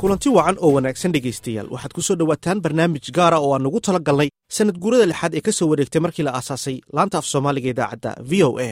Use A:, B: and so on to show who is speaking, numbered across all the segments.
A: kulanti wacan oo wanaagsan dhegaystayaal waxaad ku soo dhowaataan barnaamij gaara oo aan ugu tala galnay sanad guurada lixaad ee ka soo wareegtay markii la aasaasay laanta af soomaaliga idaacadda v o a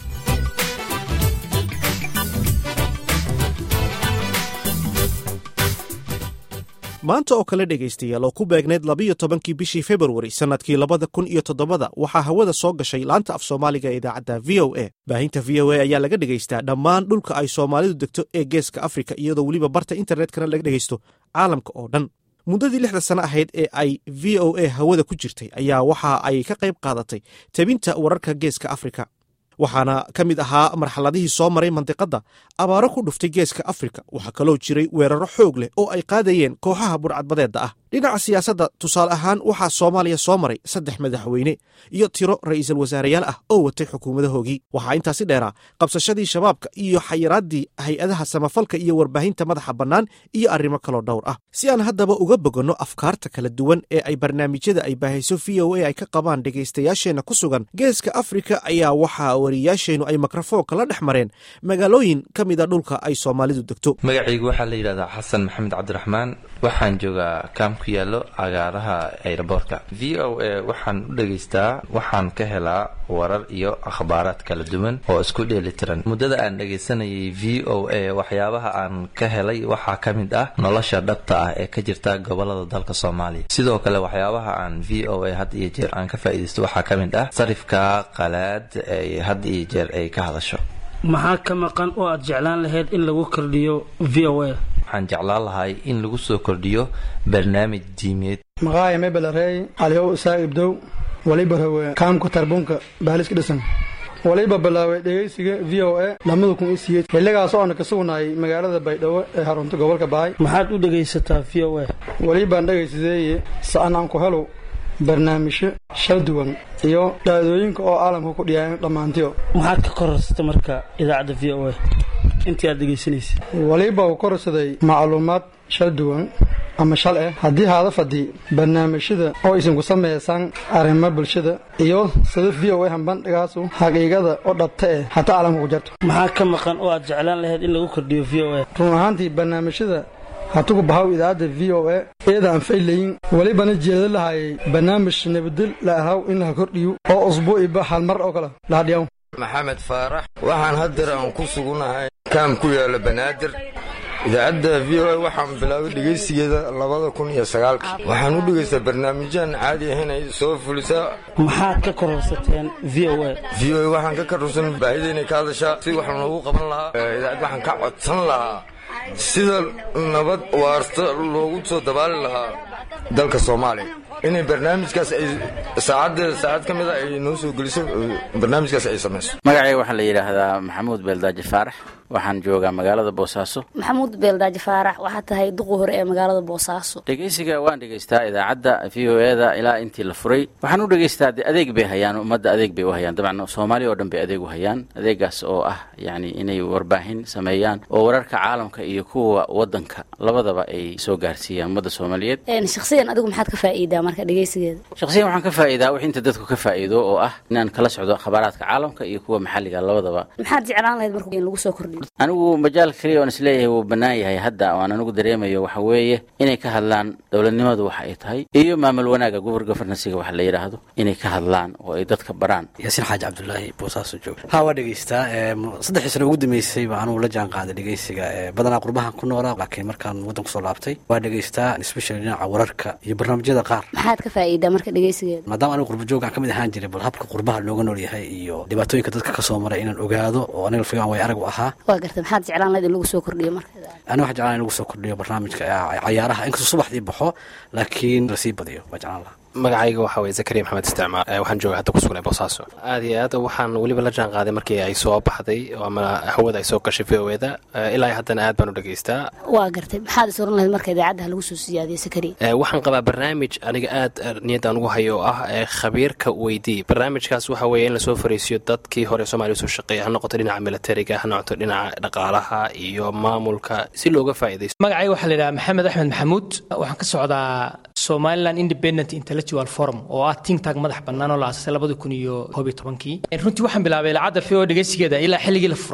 A: maanta oo kale dhegaystayaal oo ku beegneyd labiyo tobankii bishii februari sannadkii labada kun iyo toddobada waxaa hawada soo gashay laanta af soomaaliga ee idaacadda v o a baahinta v o a ayaa laga dhegaystaa dhammaan dhulka ay soomaalidu degto ee geeska afrika iyadoo weliba barta internetkana laga dhegaysto caalamka oo dhan muddadii lixda sano ahayd ee ay v o a hawada ku jirtay ayaa waxa ay ka qayb qaadatay tebinta wararka geeska afrika waxaana ka mid ahaa marxaladihii soo maray mandiqadda abaaro ku dhuftay geeska afrika waxaa kaloo jiray weeraro xoog leh oo ay qaadayeen kooxaha burcadbadeedda ah dhinaca siyaasadda tusaale ahaan waxaa soomaaliya soo maray saddex madaxweyne iyo tiro ra'iisul wasaareyaal ah oo watay xukuumadahoogii waxaa intaasi dheeraa qabsashadii shabaabka iyo xayiraaddii hay-adaha samafalka iyo warbaahinta madaxa bannaan iyo arrimo kaloo dhowr ah si aan haddaba uga boganno afkaarta kala duwan ee ay barnaamijyada ay baahayso v o a ay ka qabaan dhegaystayaasheenna ku sugan geeska afrika ayaa waxaa wariyaasheennu ay mikrofoonka la dhex mareen magaalooyin ka mida dhulka ay soomaalidu degto
B: magacaygu waxaa la yidhahdaa xasan maxamed cabdiraxmaan waxaan joogaa kaam ku yaallo cagaaraha ayraboorka v o a waxaan u dhegaystaa waxaan ka helaa warar iyo akhbaaraad kala duwan oo isku dheelitiran muddada aan dhegaysanayay v o a waxyaabaha aan ka helay waxaa ka mid ah nolosha dhabta ah ee ka jirta gobolada dalka soomaaliya sidoo kale waxyaabaha aan v o a had iyo jeer aan ka faa'iidaysto waxaa ka mid ah sarifka qalaad ay had iyo jeer ay ka hadasho
C: maxaa ka maqan oo aad jeclaan lahayd in lagu kordhiyo v o a
B: waxaan jeclaan lahay in lagu soo kordhiyo barnaamij diimeed
D: maqaaya mebelarey caliyow isaa ibdow waliba rawe kaamka tarbunka baaliska dhisan waliba bilaabay dhegaysiga v o a lamada kun iyo siyeed xilligaas oona ka sugnaayay magaalada baydhabo ee xarunta gobolka bahay
C: maxaad u dhegaysataa v o a
D: welibaan dhegaysadeeye sa'an aan ku helo barnaamijyo shal duwan iyo dhaadooyinka oo caalamka ku dhiyaayan dhammaantiyo
C: maxaad ka korarsatay marka idaacadda v o a intii aad dhegaysanaysa
D: waliba uu korsaday macluumaad shal duwan ama shal ah haddii haada fadhi barnaamijyada oo isin ku sameysaan arrimo bulshada iyo sida v o a hambandhigaasu xaqiiqada oo dhabta eh hataa caalamka ku jarto
C: maxaa ka maqan oo aad jeclaan lahayd in lagu kordhiyo v o a
D: run ahaantii barnaamijyada hatugu bahaw idaacadda v o a iyada aan faylayin welibana jeeda lahayay barnaamij nabadel la ahaw in laha kordhiyo oo usbuuciba hal mar oo kale lahadhiyaw
E: maxamed faarax waxaan hadeer aan ku sugunahay kaam ku yaala banaadir idaacadda v o a waxaan bilaabay dhegaysigeeda labada kun iyo sagaalkii waxaan u dhegaystaa barnaamijyahan caadi ahayn ay soo fulisaa
C: maxaad ka kororsateen v o a
E: v o a waxaan ka karursan baahida inay ka hadashaa si wax loogu qaban lahaa idaacad waxaan ka codsan lahaa sida nabad waarta loogu soo dabaali lahaa dalka soomaaliya inay barnaamijkaas ay saacaddeeda saacad ka mida ay noo soo geliso barnaamijkaas ay samayso
F: magacayga waxaa la yidhaahdaa maxamuud beeldaaji faarax waxaan joogaa magaalada boosaaso
G: maxamuud beeldaaji faarax waxaa tahay duqu hore ee magaalada boosaaso
F: dhegaysiga waan dhegaystaa idaacadda v o eda ilaa intii la furay waxaan u dhegaystaa de adeeg bay hayaan ummadda adeeg bay u hayaan dabcan soomaaliya oo dhan bay adeeg u hayaan adeegaas oo ah yacni inay warbaahin sameeyaan oo wararka caalamka iyo kuwa waddanka labadaba ay soo gaarsiiyaan ummadda soomaaliyeed
G: shakhsiyan adigu maxaad ka faa'iidaa marka dhegaysigeeda
F: shakhsiyan waxaan ka faa'iidaa wix inta dadku ka faa'iido oo ah inaan kala socdo khabaaraadka caalamka iyo kuwa maxalliga labadaba
G: maxaad jeclaan lahayd marka in lagu soo kordhiyo
F: anigu majaalka keliya oon isleeyahay wuu bannaan yahay hadda oan anigu dareemayo waxa weeye inay ka hadlaan dowladnimadu waxa ay tahay iyo maamul wanaaga gobor gofernansiga waxa la yidhaahdo inay ka hadlaan oo ay dadka baraan
H: yaasiin xaaji cabdulaahi boosaaso joog ha waa dhegaystaa saddexdii sano ugu dambeysay baa anugu la jaan qaaday dhegaysiga badanaa qurbahan ku noolaa laakiin markaan waddan kusoo laabtay waa dhegaystaa especially dhinaca wararka iyo barnaamijyada qaar
G: maxaad ka faa'iidaa marka dhegaysigeeda
H: maadaama anigu qurba joogaan ka mid ahaan jiray bal habka qurbaha looga nool yahay iyo dhibaatooyinka dadka ka soo maray inaan ogaado oo aniga figan way arag u ahaa
G: waa garta maxaad jeclaan lahayd in lagu soo kordhiyo marka
H: ani waxaan jeclaan in lagu soo kordhiyo barnaamijka cayaaraha inkastoo subaxdii baxo laakiin lasii badiyo waa jeclaan lahaa
I: magacayga waxaa weye zakariya maxamed isticmaal waxaan jooga hadda kusugnay boosaaso aad iyo aad waxaan weliba la jaan qaaday markii ay soo baxday ama hawada ay soo gashay v o eda ilaa haddana aad baan u dhegaystaa
G: waa gartay maxaad is oran lahayd marka idaacaddaha lagu soo siyaadiyo sakariya
I: waxaan qabaa barnaamij aniga aad niyaddaan ugu hayo oo ah khabiirka weydii barnaamijkaas waxa weeye in lasoo fariisiyo dadkii hore soomaaliya usoo shaqeeya ha noqoto dhinaca militariga ha noqoto dhinaca dhaqaalaha iyo maamulka si looga faa'iidaysto
J: magacayga waxaa la yidhaha maxamed axmed maxamuud waxaan ka socdaa somaliland independent intellectual forum oo ah think tank madax bannaan oo la aasasay labadi kun iyo koob iyo tobankii runtii waxaan bilaabay idaacadda v o dhegeysigeeda ilaa xilligii la furay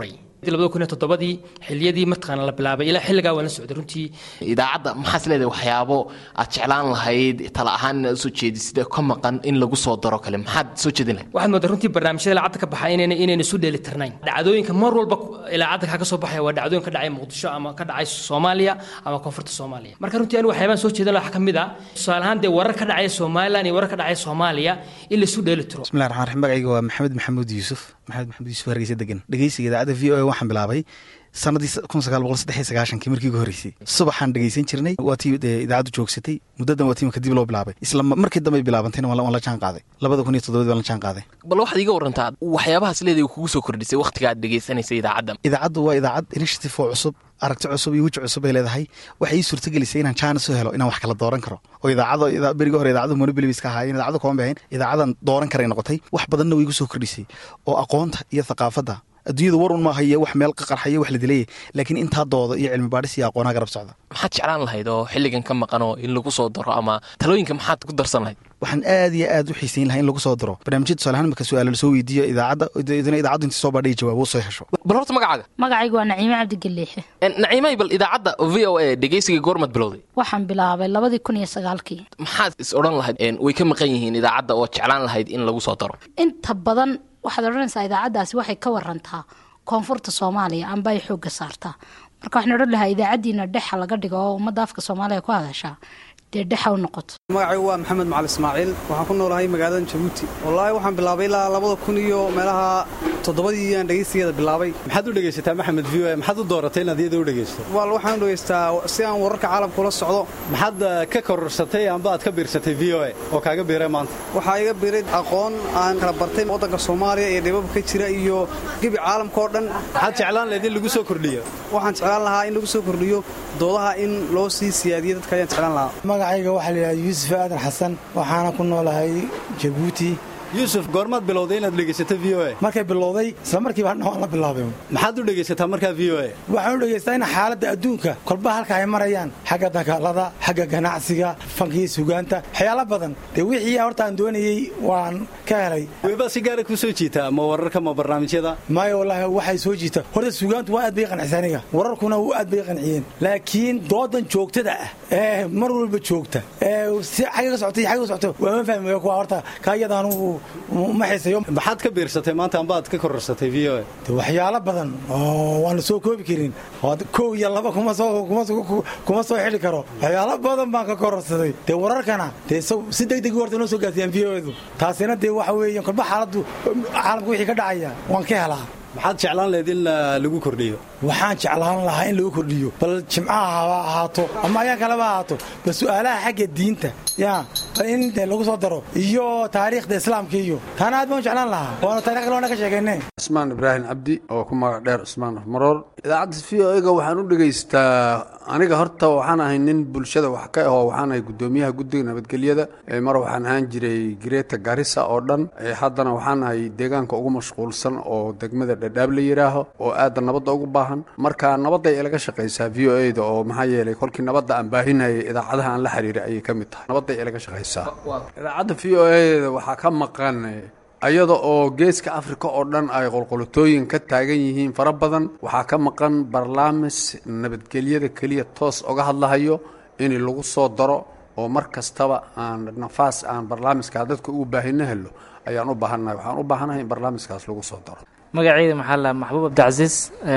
J: labada kun iyo toddobadii xiliyadii mataqaana la bilaabay ilaa xilligaa waan la socday runtii
K: idaacadda maxaas leedahay waxyaabo aad jeclaan lahayd tala ahaan inaad usoo jeedisid ee ka maqan in lagu soo daro kale maxaad soo jeedin lahayd
J: waxaad moodaa runtii barnaamijyada ilaacadda ka baxa inayna inayna isu dheeli tirnayn dhacdooyinka mar walba ilaacadda kaa ka soo baxaya waa dhacdooyin ka dhacay muqdisho ama ka dhacay soomaaliya ama koonfurta soomaaliya marka runtii anigu waxyaabaan soo jeedan waxaa ka mid ah tusaale ahaan dee warar ka dhacaya somalilan iyo warar ka dhacaya soomaaliya in la isu dheeli tiro
L: bismillahi raxmaan raxiim magacayga waa maxamed maxamuud yuusuf maxamed maxamuud yuusuf hargeysa degan dhegeysiga idaacadda v o a waxaan bilaabay sanadii kun sagaal boqol saddex iyo sagaashankii markii ugu horreysay subaxaan dhegeysan jirnay waa tii dee idaacaddu joogsatay muddadan waa tiimka dib loo bilaabay isla markii dambe bilaabantayna waan la jaan qaaday labada kun iyo toddobadii waan la jaan qaaday
K: bal waxaad iga warantaa waxyaabahaas leedahay kugu soo kordhisay wakhtiga aad dhegeysanaysa idaacadda
L: idaacaddu waa idaacad initiative oo cusub aragti cusub iyo weji cusub ay leedahay waxay ii suurtagelisay inaan jaanis u helo inaan wax kala dooran karo oo idaacada berigii hore idaacadu monobilibis ka ahaayeen idaacadu kama bahayn idaacadan dooran karay noqotay wax badanna way igu soo kordhisay oo aqoonta iyo thaqaafadda adduunyada war un maaha iyo wax meel qaqarxaya wax la dilayay laakiin intaa dooda iyo cilmi baadhis iyo aqoonaa garab socda
K: maxaad jeclaan lahayd oo xilligan ka maqanoo in lagu soo daro ama talooyinka maxaad ku darsan lahayd
L: waxaan aad iyo aad u xiisayn lahaa in lagu soo daro barnaamijyada tusaalahaan marka su-aala lasoo weydiiyo idaacadda idina idaacaddu intii soo baadhay jawaabo soo hesho
K: bal horta magacaaga
G: magacaygu waa naciime cabdigaleexe
K: naciimay bal idaacadda v o a dhegeysiga goormaad bilowday
G: waxaan bilaabay labadii kun iyo sagaalkii
K: maxaad is odhan lahayd way ka maqan yihiin idaacadda oo jeclaan lahayd in lagu soo daro
G: inta badan waxaad odhanaysaa idaacaddaasi waxay ka warantaa koonfurta soomaaliya amba ay xoogga saartaa marka waxaan odhan lahaa idaacaddiina dhexa laga dhigo oo ummadda afka soomaaliya ku hadashaa dee dhexa u noqoto
M: magacaygu waa maxamed macali ismaaciil waxaan ku noolahay magaalada jabuuti wallaahi waxaan bilaabay ilaa labada kun iyo meelaha toddobadii aan dhegaysigeeda bilaabay
N: maxaad u dhegaysataa maxamed v o maxaad u dooratay inaad iyada u dhegaysto
M: wal waxaan u dhegaystaa si aan wararka caalamka ula socdo
N: maxaad ka kororsatay amba aad ka biirsatay v o a oo kaaga biiray maanta
M: waxaa iga biiray aqoon aan kala bartay waddanka soomaaliya iyo dhibabka ka jira iyo gebi caalamka oo dhan
N: maxaad jeclaan lahayd in lagu soo kordhiyo
M: waxaan jeclaan lahaa in lagu soo kordhiyo doodaha in loo sii siyaadiyo dadka ayaan jeclaan lahaa
O: magacayga waxaa layidhahda yuusuf aadan xasan waxaana ku noolahay jabuuti
N: yuusuf goormaad bilowday inaad dhegaysato v o a
O: markay bilowday isla markiiba hadna waan la bilaabay
N: maxaad u dhegaysataa markaa v o a
O: waxaan u dhegaystaa in xaaladda adduunka kolba halka ay marayaan xagga dagaalada xagga ganacsiga fankii sugaanta waxyaalo badan dee wixii horta aan doonayey waan ka helay
N: webaa si gaara kuu soo jiitaa ma wararka ma barnaamijyada
O: maayo wallaahi waxay soo jiita horta sugaantu waa aad bay qancisa aniga wararkuna waa aad bay qanciyeen laakiin doodan joogtada ah ee mar walba joogta ee si xagga ka socotay xagga ka socoto waa ma fahmi kuwa horta ka iyada anugu ma xiisayo
N: maxaad ka biirsatay maanta amba aad ka kororsatay v o a
O: waxyaalo badan oo waan la soo koobi karin kow iyo laba kuma soo kuma soo xili karo waxyaalo badan baan ka kororsaday dee wararkana dee si degdeg horta noo soo gaarsiiyaan v o edu taasina dee waxa weeye kolba xaaladdu caalamka wixii ka dhacaya waan ka helaa
N: maxaad jeclaan lahayd in lagu kordhiyo
O: waxaan jeclaan lahaa in lagu kordhiyo bal jimcaha haba ahaato ama ayaan kaleba ahaato bal su'aalaha xagga diinta ya bal in lagu soo daro iyo taariikhda islaamka iyo taana aad baan jeclaan lahaa waana taarikh loona ka sheegayne
P: cusmaan ibraahim cabdi oo ku magac dheer cusmaan maroor idaacadda v o ega waxaan u dhegaystaa aniga horta waxaan ahay nin bulshada wax ka ahoo waxaan ahay guddoomiyaha guddiga nabadgelyada mar waxaan ahaan jiray greta garissa oo dhan haddana waxaan ahay deegaanka ugu mashquulsan oo degmada dhadhaab la yidhaaho oo aadda nabadda ugu baahan marka nabadday ilaga shaqaysaa v o eda oo maxaa yeelay kolkii nabadda aan baahinayay idaacadaha aan la xiriiray ayay ka mid tahay nabadday ilaga shaqaysaa idaacadda v o eda waxaa ka maqan ayada oo geeska afrika oo dhan ay qolqolotooyin ka taagan yihiin fara badan waxaa ka maqan barlaamis nabadgelyada keliya toos oga hadlahayo in lagu soo daro oo mar kastaba aan nafaas aan barlaamiska dadka ugu baahino helo ayaan u baahannahay waxaan u baahanahay in barlaamiskaas lagu soo daro
Q: magaceyda maxaa la maxbuub cabdicasiis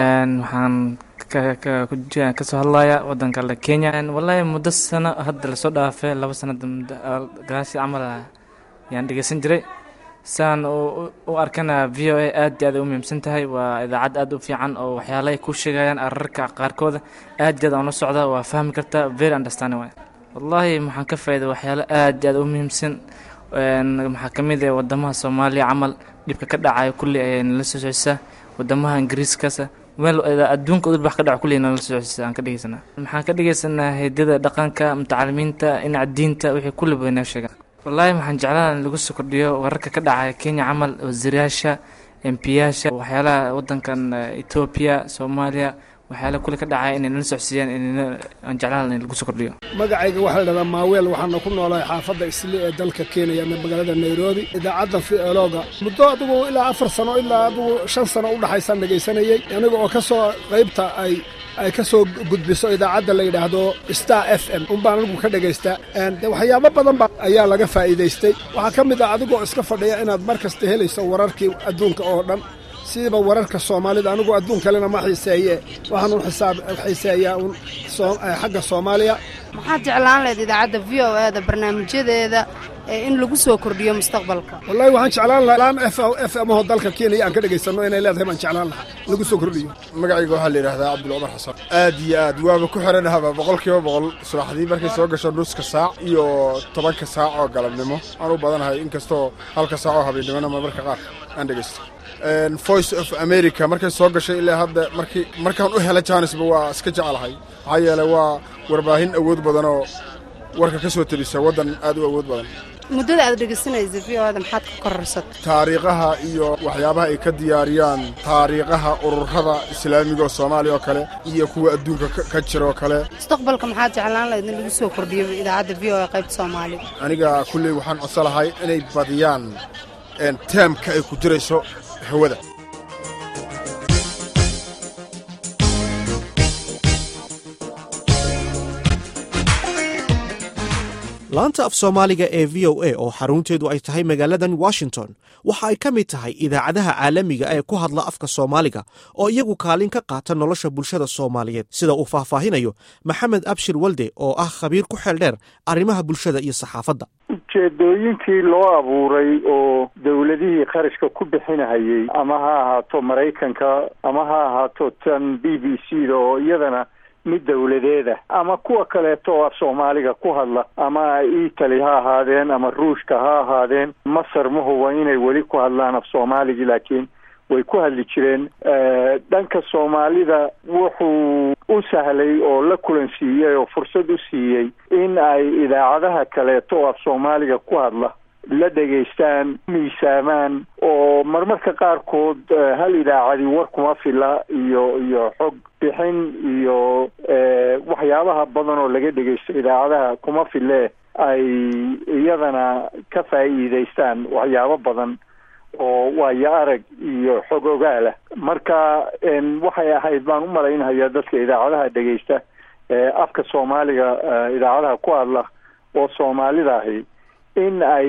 Q: waxaan kasoo hadlaya wadanka le kenya wallaahi muddo sano hadda lasoo dhaafay laba sanada gaasi camal ayaan dhegeysan jiray saan u arkana v o a aad iyo aad ay u muhiimsan tahay waa idaacad aad u fiican oo waxyaala ay ku sheegayaan ararka qaarkooda aad iyo aad aan la socda waa fahmi kartaa very understanding waay wallaahi maxaan ka faa'iiday waxyaalo aad iyo aad u muhiimsan maxaa ka mid ah wadamaha soomaaliya camal dhibka ka dhacayo kulli ayay nala soo socisa wadamaha ingiriiskaasa meel adduunka udul wax ka dhaco kulli nala soo socisa aan ka dhegeysanaa maxaan ka dhegeysanaa heedyada dhaqanka mutacalimiinta dhinaca diinta wixii kulli bay noo sheegaan wallaahi waxaan jeclaan in lagu soo kordhiyo wararka ka dhacaya kenya camal wasiirayaasha embiyaasha waxyaalaha wadankan etoobiya soomaaliya waxyaala kule ka dhacaya inay nala socsiiyaan inayna aan jeclaan in lagu soo kordhiyo
R: magacayga waxaa la dhahdaa maaweel waxaana ku noolahay xaafadda isli ee dalka kenya ama magaalada nairobi idaacadda fiolooga muddo adigu ilaa afar sano ilaa adigu shan sano u dhaxaysaan dhegaysanayey aniga oo ka soo qaybta ay ay ka soo gudbiso idaacadda la yidhaahdo star f m unbaan anigu ka dhagaystaa de waxyaabo badan ba ayaa laga faa'iidaystay waxaa ka mid ah adigoo iska fadhiya inaad mar kasta helayso wararkii adduunka oo dhan sidaba wararka soomaalida anigu adduun kalena ma xiiseeye waxaan u xisaab xiiseeyaa un xagga soomaaliya
S: maxaad jeclaan lahayd idaacadda v o e da barnaamijyadeeda in lagu soo kordhiyo mustaqbalka
R: wallahi waxaan jeclaan lahaa laan f f m oo dalka kenya aan ka dhegaysanno inay leedahay baan jeclaan lahaa lagu soo kordhiyo
T: magacayga waxaa la yidhahdaa cabdulcumar xasan aad iyo aad waaba ku xiranahaba boqol kiiba boqol subaxdii markay soo gasho nuska saac iyo tobanka saac oo galabnimo aan u badanahay inkastoo halka saac oo habeennimona marmarka qaar aan dhegaysto voice of america markay soo gashay ilaa hadda markii markaan u hela jaanisba waa iska jeclahay maxaa yeelay waa warbaahin awood badan oo warka ka soo tebisa waddan aad u awood badan
S: muddada aad dhegaysanaysa v o da maxaad ka kororsata
T: taariikhaha iyo waxyaabaha ay ka diyaariyaan taariikhaha ururada islaamiga oo soomaaliya oo kale iyo kuwa adduunka ka jira oo kale
S: mustaqbalka maxaad jeclaan lahayd in lagu soo kordhiyo idaacadda v o e qaybta soomaaliga
T: aniga kulley waxaan codsan lahay inay badiyaan teemka ay ku jirayso hawada
A: laanta af soomaaliga ee v o a oo xarunteedu ay tahay magaaladan washington waxa ay ka mid tahay idaacadaha caalamiga ee ku hadla afka soomaaliga oo iyagu kaalin ka qaata nolosha bulshada soomaaliyeed sida uu faahfaahinayo maxamed abshir walde oo ah khabiir ku xeel dheer arrimaha bulshada iyo saxaafadda
U: ujeedooyinkii loo abuuray oo dowladihii kharashka ku bixinahayey ama ha ahaato maraykanka ama ha ahaato tan b b c da oo iyadana mid dowladeeda ama kuwa kaleeto oo af soomaaliga ku hadla ama italy ha ahaadeen ama ruushka ha ahaadeen masar ma huba inay weli ku hadlaan af soomaaligii laakiin way ku hadli jireen dhanka soomaalida wuxuu u sahlay oo la kulansiiyey oo fursad u siiyey in ay idaacadaha kaleeto oo af soomaaliga ku hadla la dhegaystaan miisaamaan oo marmarka qaarkood hal idaacadi war kuma fila iyo iyo xog bixin iyo waxyaabaha badan oo laga dhegaysto idaacadaha kuma file ay iyadana ka faa'iidaystaan waxyaabo badan oo waayo arag iyo xog ogaalah marka waxay ahayd baan u malaynhayaa dadka idaacadaha dhegaysta afka soomaaliga idaacadaha ku hadla oo soomaalida ahi in ay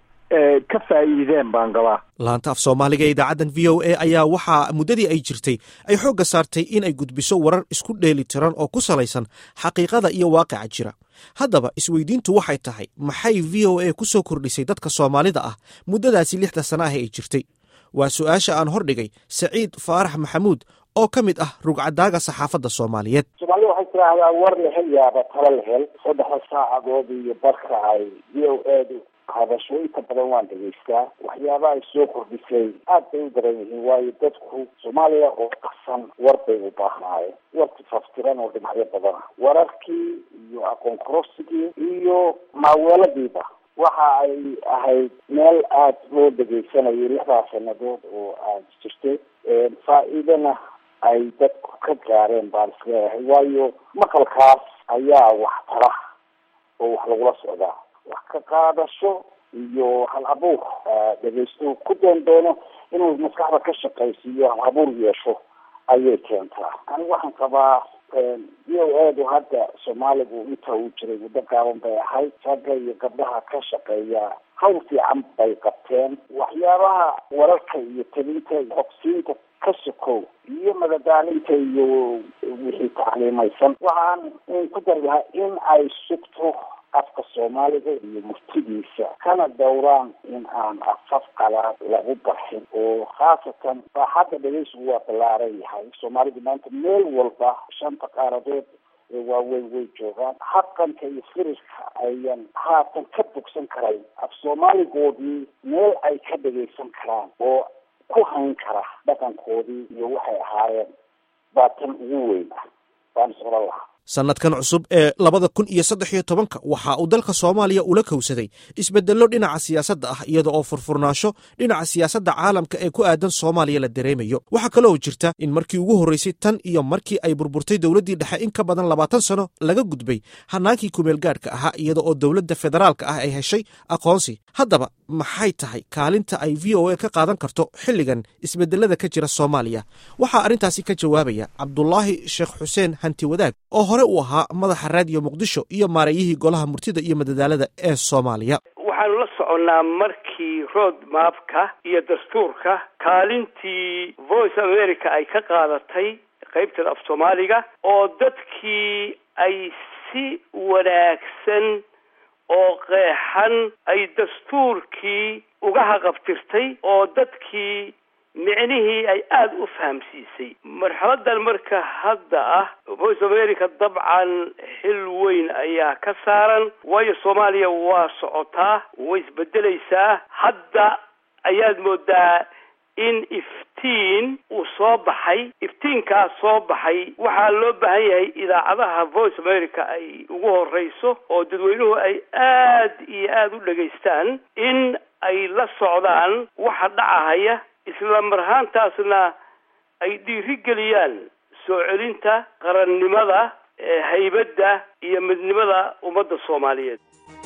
U: ka faa'iideen baan qabaa
A: laanta af soomaaliga ee idaacaddan v o a ayaa waxaa muddadii ay jirtay ay xoogga saartay in ay gudbiso warar isku dheeli tiran oo ku salaysan xaqiiqada iyo waaqica jira haddaba isweydiintu waxay tahay maxay v o a ku soo kordhisay dadka soomaalida ah muddadaasi lixda sana ah ay jirtay waa su-aasha aan hordhigay saciid faarax maxamuud oo ka mid ah rugcadaaga saxaafadda soomaaliyeed
V: soomaalida waxay tiraahdaa war la hel yaaba tala la hel saddexda saacadood iyo barka ay v o edu hadasho inta badan waan dhegaystaa waxyaabaha ay soo kordhisay aad bay u daran yihiin waayo dadku soomaaliya oo qasan war bay u baahnaayeen warki faftiran oo dhinacyo badana wararkii iyo aqoon kororsigii iyo maaweeladiiba waxa ay ahayd meel aada loo dhegaysanayay lixdaas sanadood oo aad jirtay faa-iidana ay dadku ka gaareen baan isleeyahay waayo maqalkaas ayaa wax tara oo wax lagula socdaa wax ka qaadasho iyo hal abuur dhegaysto ku doon doono inuu maskaxda ka shaqaysiiyo hal abuur yeesho ayay keentaa anigu waxaan qabaa v o edu hadda soomaaligu inta uu jiray muddo gaaban bay ahayd ragga iyo gabdhaha ka shaqeeya hawl fiican bay qabteen waxyaabaha wararka iyo telinta xogsiinta ka sokow iyo madadaalinta iyo wixii tacliimaysan waxaan ku dari lahaa in ay sugto afka soomaaliga iyo murtidiisa kana dowraan in aan afaf qalaad lagu barxin oo khaasatan baaxadda dhegaysigu waa ballaaran yahay soomaalidu maanta meel walba shanta qaaradood ee waaweyn way joogaan habqanka iyo firirka ayan haatan ka bogsan karayn af soomaaligoodii meel ay ka dhegaysan karaan oo ku hayn kara dhaqankoodii iyo waxay ahaayeen baa tan ugu weyn ah baan is oran lahaa
A: sannadkan cusub ee labada kun iyo saddex iyo tobanka waxa uu dalka soomaaliya ula kowsaday isbeddello dhinaca siyaasadda ah iyada oo furfurnaansho dhinaca siyaasadda caalamka ee ku aadan soomaaliya la dareemayo waxaa kaloo jirta in markii ugu horraysay tan iyo markii ay burburtay dowladdii dhexe in ka badan labaatan sano laga gudbay hanaankii kumeelgaadhka ahaa iyada oo dowladda federaalka ah ay heshay aqoonsi haddaba maxay tahay kaalinta ay v o a ka qaadan karto xilligan isbeddelada ka jira soomaaliya waxaa arrintaasi ka jawaabaya cabdulaahi sheekh xuseen hanti wadaag oo hore u ahaa madaxa raadiyo muqdisho iyo maareeyihii golaha murtida iyo madadaalada ee soomaaliya
B: waxaanu la soconnaa markii road mapka iyo dastuurka kaalintii voice america ay ka qaadatay qaybteeda af soomaaliga oo dadkii ay si wanaagsan oo qeexan ay dastuurkii uga haqabtirtay oo dadkii micnihii ay aada u fahamsiisay marxaladan marka hadda ah voice america dabcan xil weyn ayaa ka saaran waayo soomaaliya waa socotaa way isbedelaysaa hadda ayaad moodaa in iftiin uu soo baxay iftiinkaas soo baxay waxaa loo baahan yahay idaacadaha voice america ay ugu horeyso oo dadweynuhu ay aad iyo aada u dhegaystaan in ay la socdaan waxa dhacahaya isla mar ahaantaasna ay dhiirigeliyaan soo celinta qarannimada haybadda iyo midnimada ummadda soomaaliyeed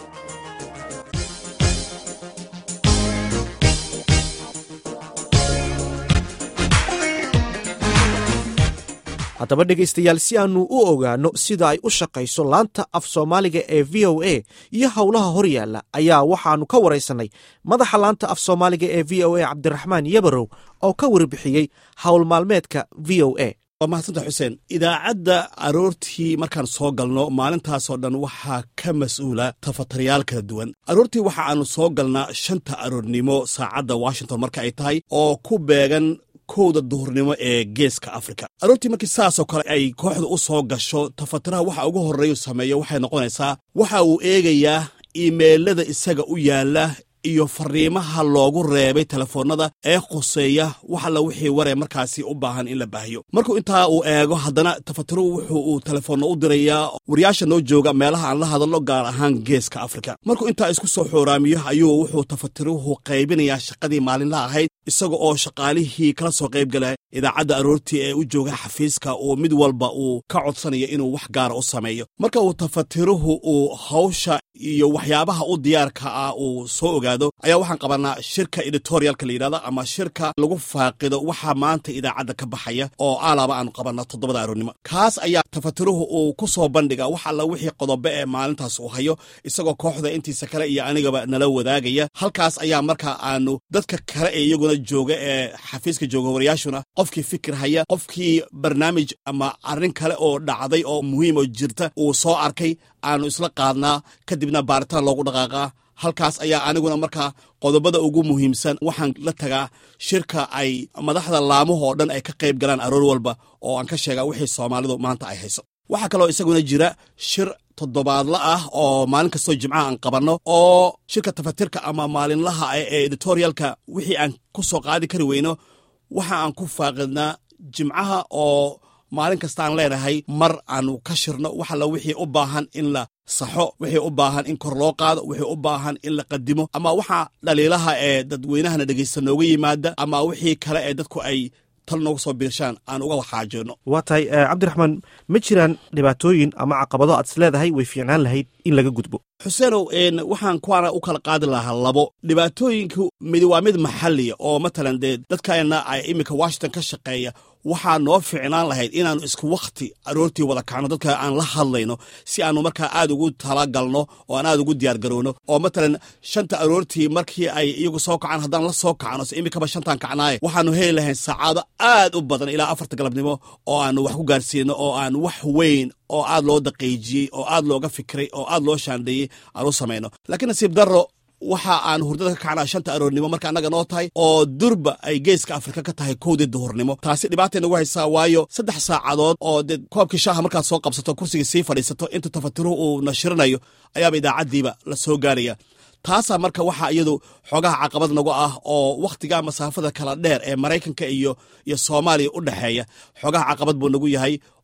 A: haddaba dhegaystayaal si aannu u ogaanno sida ay u shaqayso laanta af soomaaliga ee v o a iyo howlaha hor yaalla ayaa waxaannu ka waraysannay madaxa laanta af soomaaliga ee v o a cabdiraxmaan yabarow oo ka warbixiyey howl maalmeedka v o a
D: waa mahadsanta xuseen idaacadda aroortii markaan soo galno maalintaasoo dhan waxaa ka mas-uula tafatarayaal kala duwan aroortii waxa aannu soo galnaa shanta aroornimo saacadda washington marka ay tahay oo ku beegan kowda duhurnimo ee geeska afrika aroortii markii saasoo kale ay kooxda u soo gasho tafatiraha waxa ugu horreeyu sameeyo waxay noqonaysaa waxa uu eegayaa iimeelada isaga u yaalla iyo fariimaha loogu reebay telefoonnada ee khuseeya wax alla wixii waree markaasi u baahan in la baahiyo markuu intaa uu eego haddana tafatiruhu wuxuu uu telefoonna u dirayaa wariyaasha noo jooga meelaha aan la hadalno gaar ahaan geeska afrika markuu intaa isku soo xooraamiyo ayuu wuxuu tafatiruhu qaybinayaa shaqadii maalinlaha ahayd isaga oo shaqaalihii kala soo qayb gala idaacadda aroortii ee u jooga xafiiska uu mid walba uu ka codsanayo inuu wax gaara u sameeyo marka uu tafatiruhu uu hawsha iyo waxyaabaha u diyaarka ah uu soo ogaado ayaa waxaan qabanaa shirka editorialka la yidhahdo ama shirka lagu faaqido waxaa maanta idaacadda ka baxaya oo aalaaba aanu qabanaa toddobada aroornimo kaas ayaa tafatiruhu uu ku soo bandhiga wax alla wixii qodobe ee maalintaas uu hayo isagoo kooxda intiisa kale iyo anigaba nala wadaagaya halkaas ayaa markaa aanu dadka kale ee iyaguna jooga ee xafiiska jooga wariyaashuna qofkii fikir haya qofkii barnaamij ama arrin kale oo dhacday oo muhiim oo jirta uu soo arkay aanu isla qaadnaa kadibna baaritaan loogu dhaqaaqaa halkaas ayaa aniguna markaa qodobada ugu muhiimsan waxaan la tagaa shirka ay madaxda laamahoo dhan ay ka qayb galaan aroor walba oo aan ka sheegaa wixii soomaalidu maanta ay hayso waxaa kaloo isaguna jira shir toddobaadla ah oo maalin kastoo jimcaha aan qabanno oo shirka tafatirka ama maalinlaha ee editorialka wixii aan ku soo qaadi kari weyno waxa aan ku faaqidnaa jimcaha oo maalin kastaan leenahay mar aanu ka shirno wax alla wixii u baahan in la saxo wixii u baahan in kor loo qaado wixii u baahan in la qadimo ama waxa dhaliilaha ee dadweynahana dhegaysta nooga yimaada ama wixii kale ee dadku ay tal nooga soo biirshaan aan uga waxaajoonno
A: waa tahay cabdiraxmaan ma jiraan dhibaatooyin ama caqabado aad is leedahay way fiicnaan lahayd in laga gudbo
D: xuseenow waxaan kuwaana u kala qaadi lahaa labo dhibaatooyinku mid waa mid maxaliya oo matalan dee dadkana ay iminka washington ka shaqeeya waxaa noo ficnaan lahayd inaannu isku wakhti aroortii wada kacno dadka aan la hadlayno si aanu markaa aad ugu talagalno oo aan aad ugu diyaargarowno oo matalan shanta aroortii markii ay iyagu soo kacaan haddaan la soo kacno se iminkaba shantaan kacnaaye waxaanu heli lahayn saacado aad u badan ilaa afarta galabnimo oo aanu wax ku gaarsiino oo aan wax weyn oo aad loo daqiijiyey oo aad looga fikiray oo aad loo shaandheeyey aan u samayno laakiin nasiib darro waxa aan hurdada ka kacnaa shanta aroornimo marka annaga noo tahay oo durba ay geeska afrika ka tahay kowdii duhurnimo taasi dhibaatay nagu haysaa waayo saddex saacadood oo dee koobkii shaaha markaad soo qabsato kursigii sii fadhiisato inta tafatiruhu uu nashirinayo ayaaba idaacaddiiba la soo gaaraya taasaa marka waxaa iyadu xoogaha caqabad nagu ah oo wakhtiga masaafada kala dheer ee maraykanka iyo iyo soomaaliya u dhexeeya xoogaha caqabad buu nagu yahay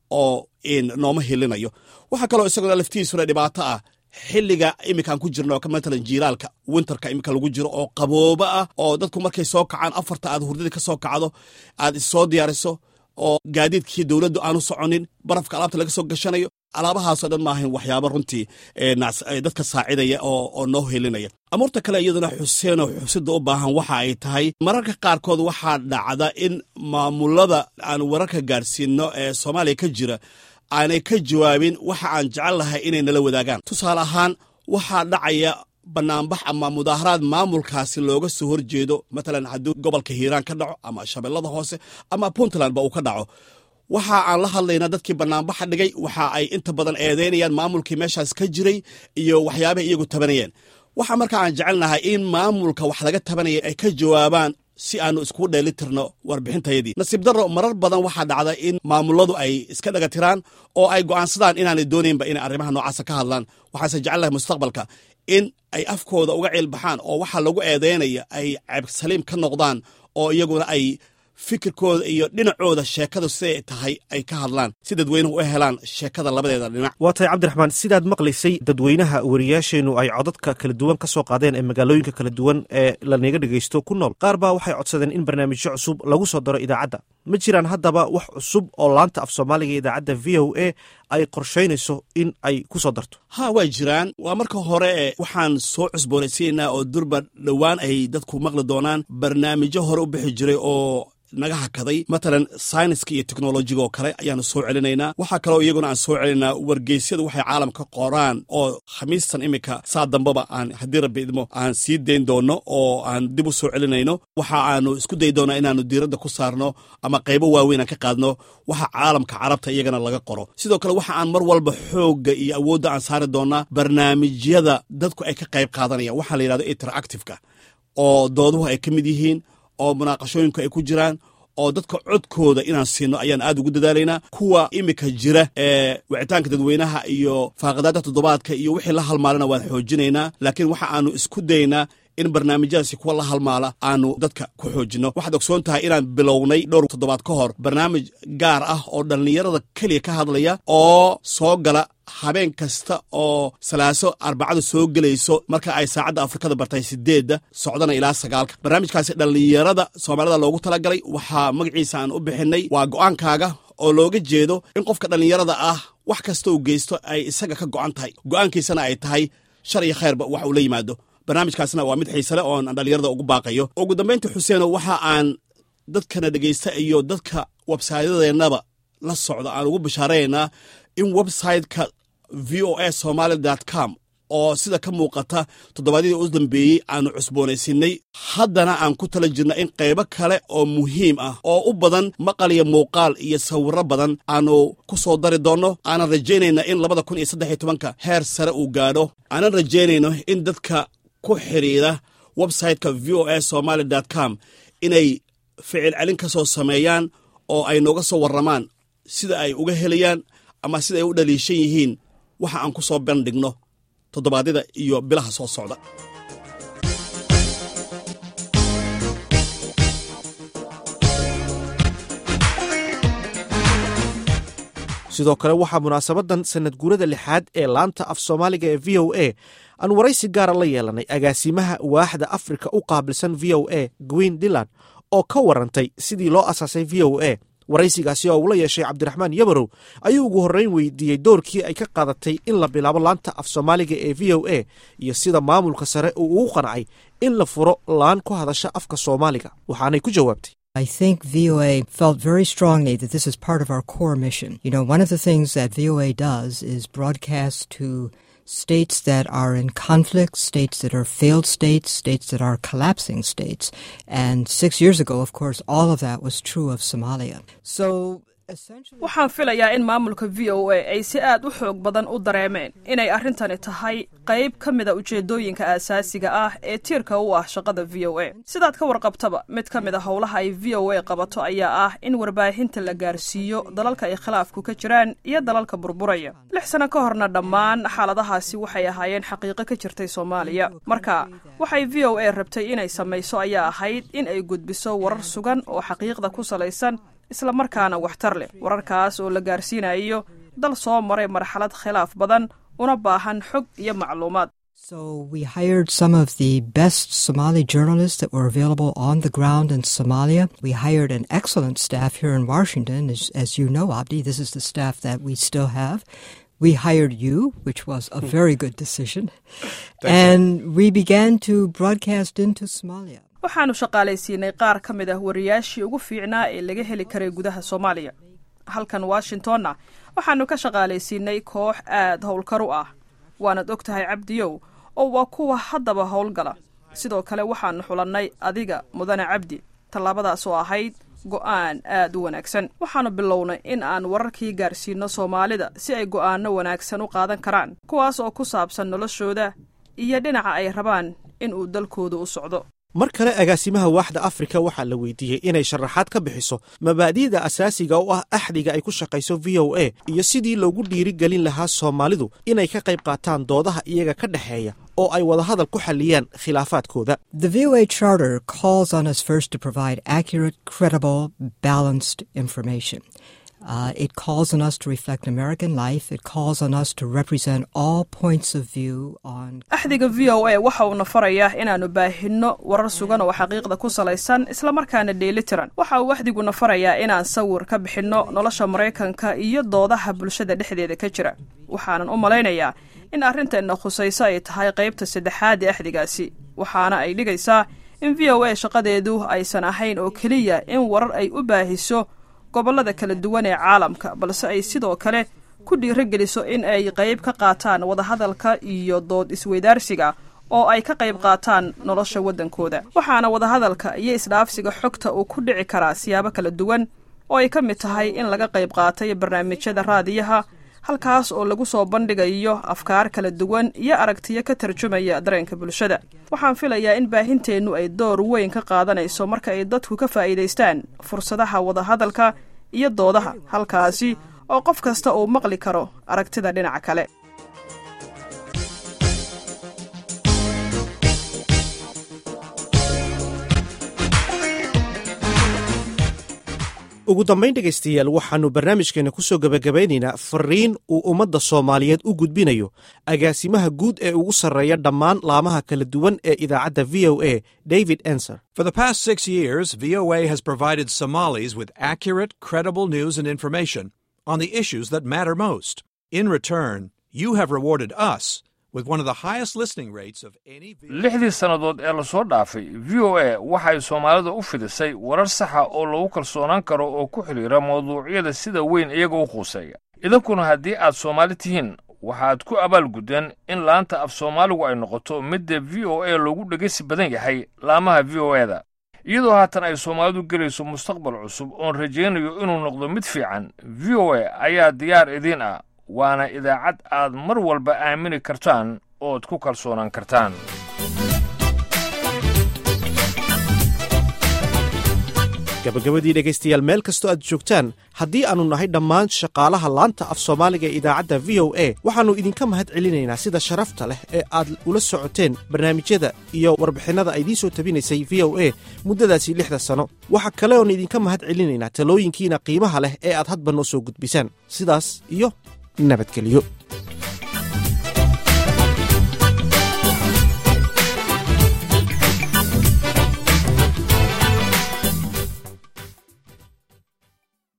D: oo nooma hilinayo waxaa kaloo isaguna laftiisuna dhibaato ah xilliga iminkaan ku jirno oo matalan jiilaalka winterka iminka lagu jiro oo qabooba ah oo dadku markay soo kacaan afarta aad hurdadii ka soo kacdo aad issoo diyaariso oo gaadiidkii dowladdu aanu soconin barafka alaabta laga soo gashanayo alaabahaasoo dhan maahan waxyaaba runtii dadka saacidaya oo noo helinaya amuurta kale iyaduna xuseenoo xusida u baahan waxa ay tahay mararka qaarkood waxaa dhacda in maamulada aan wararka gaadhsiino ee soomaaliya ka jira aanay ka jawaabin waxa aan jecel lahay inay nala wadaagaan tusaale ahaan waxaa dhacaya banaanbax ama mudaaharaad maamulkaasi looga soo horjeedo matalan haddii gobolka hiiraan ka dhaco ama shabeellada hoose ama puntlandba uu ka dhaco waxa aan la hadlaynaa dadkii banaanbaxa dhigay waxa ay inta badan eedeynayaan maamulkii meeshaas ka jiray iyo waxyaabaha iyagu tabanayeen waxa marka aan jecelnahay in maamulka wax laga tabanaya ay ka jawaabaan si aanu iskugu dheeli tirno warbixintayadii nasiib darro marar badan waxaa dhacda in maamuladu ay iska dhaga tiraan oo ay go'aansadaan inaanay doonaynba inay arrimaha noocaasa ka hadlaan waxaase jecelnahay mustaqbalka in ay afkooda uga ciilbaxaan oo waxa lagu eedeynaya ay ceebsaliim ka noqdaan oo iyaguna ay fikirkooda iyo dhinacooda sheekadu siday tahay ay ka hadlaan si dadweynuhu u helaan sheekada labadeeda dhinac
A: waa tahay cabdiraxmaan sidaad maqlaysay dadweynaha wariyaasheennu ay codadka kala duwan ka soo qaadeen ee magaalooyinka kala duwan ee lanaga dhegaysto ku nool qaar baa waxay codsadeen in barnaamijyo cusub lagu soo daro idaacadda ma jiraan haddaba wax cusub oo laanta af soomaaliga idaacadda v o a ay qorshaynayso in ay ku soo darto
D: ha waa jiraan waa marka hore waxaan soo cusboonaysiinaynaa oo durba dhowaan ay dadku maqli doonaan barnaamijyo hore u bixi jiray oo naga hakaday matalan sayniska iyo teknolojiga oo kale ayaanu soo celinaynaa waxaa kaloo iyaguna aan soo celinaynaa wargeysyadu waxay caalamka qoraan oo khamiistan iminka saa dambaba aan haddii rabbi idmo aan sii dayn doono oo aan dib u soo celinayno waxa aanu isku dayi doonaa inaanu diiradda ku saarno ama qaybo waaweyn aan ka qaadno waxa caalamka carabta iyagana laga qoro sidoo kale waxa aan mar walba xoogga iyo awoodda aan saari doonaa barnaamijyada dadku ay ka qayb qaadanayaan waxaa la yidhahdo interactiveka oo dooduhu ay ka mid yihiin oo munaaqashooyinku ay ku jiraan oo dadka codkooda inaan siino ayaan aad ugu dadaalaynaa kuwa iminka jira ee wicitaanka dadweynaha iyo faaqadaada toddobaadka iyo wixii la halmaalana waan xoojinaynaa laakiin waxa aanu isku daynaa in barnaamijyadaasi kuwa la halmaala aanu dadka ku xoojinno waxaad ogsoon tahay inaan bilownay dhowr toddobaad ka hor barnaamij gaar ah oo dhallinyarada keliya ka hadlaya oo soo gala habeen kasta oo salaaso arbacadu soo gelayso marka ay saacadda afrikada bartay sideedda socdana ilaa sagaalka barnaamijkaasi dhallinyarada soomaalida loogu talagalay waxaa magaciisa aan u bixinay waa go'aankaaga oo looga jeedo in qofka dhallinyarada ah wax kasta uu geysto ay isaga ka go'an tahay go'aankiisana ay tahay shar iyo khayrba wax uu la yimaado barnaamijkaasna waa mid xiisale oon dhallinyarada ugu baaqayo ugu dambaynta xuseeno waxa aan dadkana dhegaysta iyo dadka websaydadeennaba la socda aan ugu bishaaraynaa in websiteka v o a somaali com oo sida ka muuqata toddobaadyadii u dambeeyey aanu cusboonaysinnay haddana aan ku tala jirna in qaybo kale oo muhiim ah oo u badan maqal iyo muuqaal iyo sawirro badan aanu ku soo dari doonno aanan rajaynayna in labada kun iyo saddex iyo tobanka heer sare uu gaadho aanan rajaynayno in dadka ku xidhiira websiteka v o a somaali com inay ficil celin ka soo sameeyaan oo ay nooga soo warramaan sida ay uga helayaan ama sida ay u dhaliishan yihiin waxa aan ku soo bandhigno toddobaadyada iyo bilaha soo socda
A: sidoo kale waxaa munaasabadan sanad guurada lixaad ee laanta af soomaaliga ee v o a aan waraysi gaara la yeelanay agaasimaha waaxda afrika u qaabilsan v o a gwin diland oo ka warantay sidii loo asaasay v o a waraysigaasi oo uu la yeeshay cabdiraxmaan yabarow ayuu ugu horreyn weydiiyey doorkii ay ka qaadatay in la bilaabo laanta af soomaaliga ee v o a iyo sida maamulka sare uu ugu qancay in la furo laan ku hadasha afka soomaaliga waxaanay ku jawaabtay
C: I think VOA felt very strongly that this is part of our core mission. You know, one of the things that VOA does is broadcast to states that are in conflict, states that are failed states, states that are collapsing states. And six years ago, of course, all of that was true of Somalia. So
E: waxaan filayaa in maamulka v o a ay si aad u xoog badan u dareemeen inay arrintani tahay qayb ka mida ujeeddooyinka aasaasiga ah ee tiirka u ah shaqada v o a sidaad ka warqabtaba mid ka mid a howlaha ay v o a qabato ayaa ah in warbaahinta la gaarsiiyo dalalka ay khilaafku ka jiraan iyo dalalka burburaya lix sano ka horna dhammaan xaaladahaasi waxay ahaayeen xaqiiqo ka jirtay soomaaliya marka waxay v o a rabtay inay samayso ayaa ahayd in ay gudbiso warar sugan oo xaqiiqda ku salaysan isla markaana waxtar leh wararkaas oo la gaarsiinayo dal soo maray marxalad khilaaf badan una baahan xog iyo macluumaad
C: So we hired some of the best Somali journalists that were available on the ground in Somalia. We hired an excellent staff here in Washington. As, as you know, Abdi, this is the staff that we still have. We hired you, which was a very good decision. and we began to broadcast into Somalia.
E: waxaannu shaqaalaysiinay qaar ka mid ah wariyaashii ugu fiicnaa ee laga heli karay gudaha soomaaliya halkan washingtonna waxaannu ka shaqaalaysiinay koox aad howlkar u ah waanaad og tahay cabdiyow oo waa kuwa haddaba howlgala sidoo kale waxaannu xulannay adiga mudane cabdi tallaabadaas oo ahayd go'aan aad u wanaagsan waxaannu bilownay in aan wararkii gaarsiinno soomaalida si ay go'aanno wanaagsan u qaadan karaan kuwaas oo ku saabsan noloshooda iyo dhinaca ay rabaan in uu dalkooda u socdo
A: mar kale agaasimaha waaxda afrika waxaa la weydiiyey inay sharaxaad ka bixiso mabaadi'da asaasiga u ah axdiga ay ku shaqayso v o a iyo sidii loogu dhiirigelin lahaa soomaalidu inay ka qayb qaataan doodaha iyaga ka dhexeeya oo ay wadahadal ku xalliyaan khilaafaadkooda
C: The VOA Charter calls on us first to provide accurate, credible, balanced information. Uh, it calls on us to reflect American life. It calls on us to represent all points of view on.
E: axdiga v o a waxa uuna farayaa inaannu baahinno warar sugan oo xaqiiqda ku salaysan islamarkaana dheelitiran waxa uu axdiguna farayaa inaan sawir ka bixinno nolosha maraykanka iyo doodaha bulshada dhexdeeda ka jira waxaanan u malaynayaa in arrinteenna khusayso ay tahay qaybta saddexaad ee axdigaasi waxaana ay dhigaysaa in v o a shaqadeedu aysan ahayn oo keliya in warar ay u baahiso gobollada kala duwan ee caalamka balse ay sidoo kale ku dhiirogeliso in ay qayb ka qaataan wadahadalka iyo dood isweydaarsiga oo ay ka qayb qaataan nolosha waddankooda waxaana wadahadalka iyo isdhaafsiga xogta uu ku dhici karaa siyaabo kala duwan oo ay ka mid tahay in laga qayb qaatay barnaamijyada raadiyaha halkaas oo lagu soo bandhigayo afkaar kala duwan iyo aragtiyo ka tarjumaya dareenka bulshada waxaan filayaa in baahinteennu ay door weyn ka qaadanayso marka ay dadku ka faa'iidaystaan fursadaha wadahadalka iyo doodaha halkaasi oo qof kasta uu maqli karo aragtida dhinaca kale
A: ugu dambayn dhegaystayaal waxaannu barnaamijkeena ku soo gebagabaynaynaa fariin uu ummadda soomaaliyeed u gudbinayo agaasimaha guud ee ugu sarreeya dhammaan laamaha kala duwan ee idaacadda v o a david enser
F: For the past six years, VOA has provided Somalis with accurate, credible news and information on the issues that matter most. In return, you have rewarded us with one of the highest listening rates of any.
H: lixdii sannadood ee lasoo dhaafay v o a waxay soomaalida u fidisay warar saxa oo lagu kalsoonaan karo oo ku xidhiira mawduucyada sida weyn iyaga u quuseeya idinkuna haddii aad soomaali tihiin waxaad ku abaalguddeen in laanta af soomaaligu ay noqoto midda v o a loogu dhegaysi badan yahay laamaha v o a-da iyadoo haatan ay soomaalidu gelayso mustaqbal cusub oon rajaynayo inuu noqdo mid fiican v o a ayaa diyaar idiin ah waana idaacad aad mar walba aamini kartaan ood ku kalsoonaan kartaan
A: gabagabadii dhegaystayaal meel kastoo aad joogtaan haddii aannu nahay dhammaan shaqaalaha laanta af soomaaliga ee idaacadda v o a waxaannu idinka mahad celinaynaa sida sharafta leh ee aad ula socoteen barnaamijyada iyo warbixinnada ay idiin soo tabinaysay v o a muddadaasi lixda sano waxa kale oon idinka mahad celinaynaa talooyinkiina qiimaha leh ee aad hadba noo soo gudbisaan sidaas iyo nabadgelyo